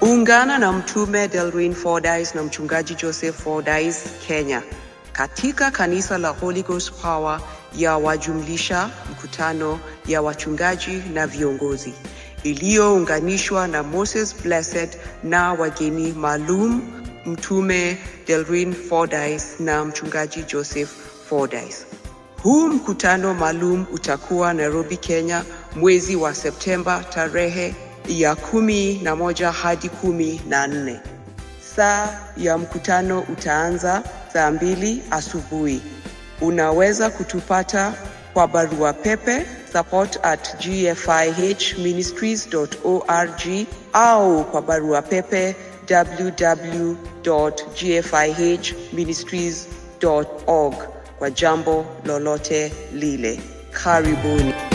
Ungana na Mtume Delrin Fordyce na Mchungaji Joseph Fordyce Kenya katika kanisa la Holy Ghost Power ya wajumlisha mkutano ya wachungaji na viongozi iliyounganishwa na Moses Blessed na wageni maalum Mtume Delrin Fordyce na Mchungaji Joseph Fordyce. Huu mkutano maalum utakuwa Nairobi, Kenya, mwezi wa Septemba tarehe ya kumi na moja hadi kumi na nne. Saa ya mkutano utaanza saa mbili asubuhi. Unaweza kutupata kwa barua pepe support at gfihministries.org au kwa barua pepe www.gfihministries.org kwa jambo lolote lile. Karibuni.